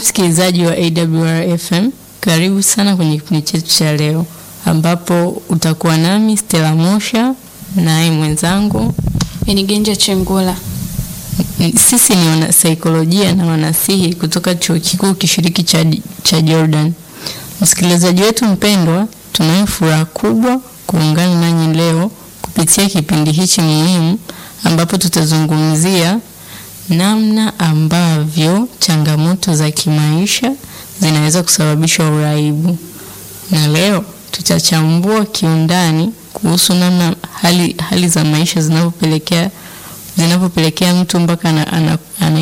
msikilizaji wa AWR FM, karibu sana kwenye kipindi chetu cha leo ambapo utakuwa nami Stella Mosha naye mwenzangu. Benigenja Chengula. Sisi ni wanasaikolojia na wanasihi kutoka chuo kikuu kishiriki cha, cha Jordan. Msikilizaji wetu mpendwa, tunayo furaha kubwa kuungana nanyi leo kupitia kipindi hichi muhimu ambapo tutazungumzia namna ambavyo changamoto za kimaisha zinaweza kusababisha uraibu, na leo tutachambua kiundani kuhusu namna hali, hali za maisha zinavyopelekea zinavyopelekea mtu mpaka ana, ana, ana